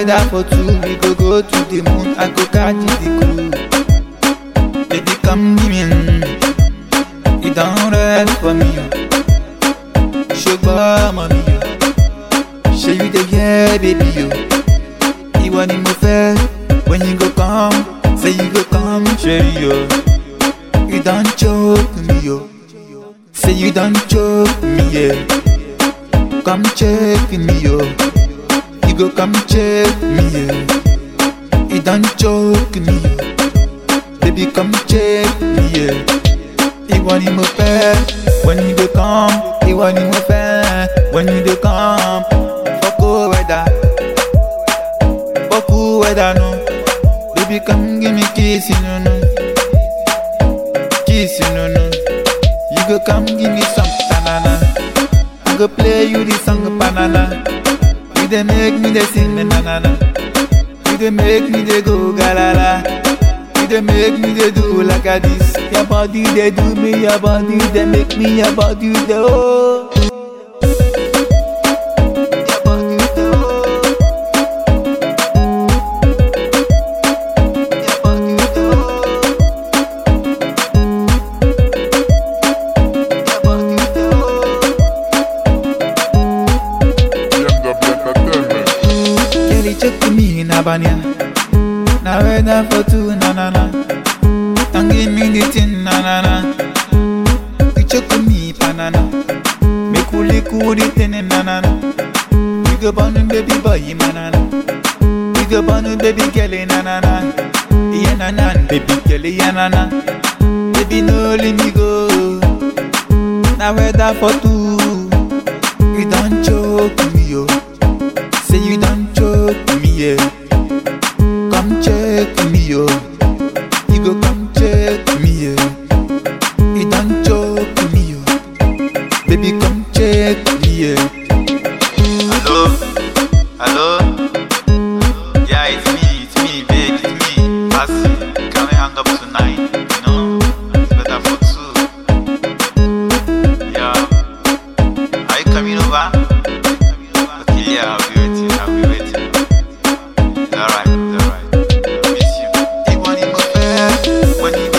weather for two, we go go to the moon, I go catch the crew. Baby, come give me, mm. you don't rest for me, oh. Sugar mommy, oh. Show you the yeah, baby, yo. You want me fair when you go come, say you go come, cherry, yo. You don't choke me, yo. Say you don't choke me, yeah. Come check me, yo. You go come check me, yeah. You don't choke me, yo. Baby, come check me, yeah. You want me fair when you go come. You want me fair when you go come. Fuck oh, weather, fuck oh, weather, no. Baby, come give me kiss, you know, no. Kiss, you know, no. You go come give me some banana. I go play you the song banana. You dey make me dey sing na na na. You dey make me dey go galala. You dey make me dey do like a this. Your body dey do me, your body dey make me, your body dey oh. Your body dey oh. Your body dey oh. Your body dey oh. BMW Entertainment. Kelly check me in Abania. Now weather for two na na na. Don't give me the thing na na na. You check me banana. Make cool cool the thing na na na. You go born baby boy manana. You go born baby girl na na na. Yeah na na baby girl yeah na na. Baby no let me go. Now weather for two. You don't choke me yo. Say you don't choke me, yeah. Come check me, yo. You go come check me, yeah. You don't choke me, yo. Baby, come check me, yeah. Hello? Hello? Yeah, it's me, it's me, babe, it's me. Passy, can we hang up tonight? You know? It's better for two. Yeah. Are you coming over? Okay, yeah, I'll be waiting, I'll be waiting. It's alright, it's alright. I miss you. You want him fair when you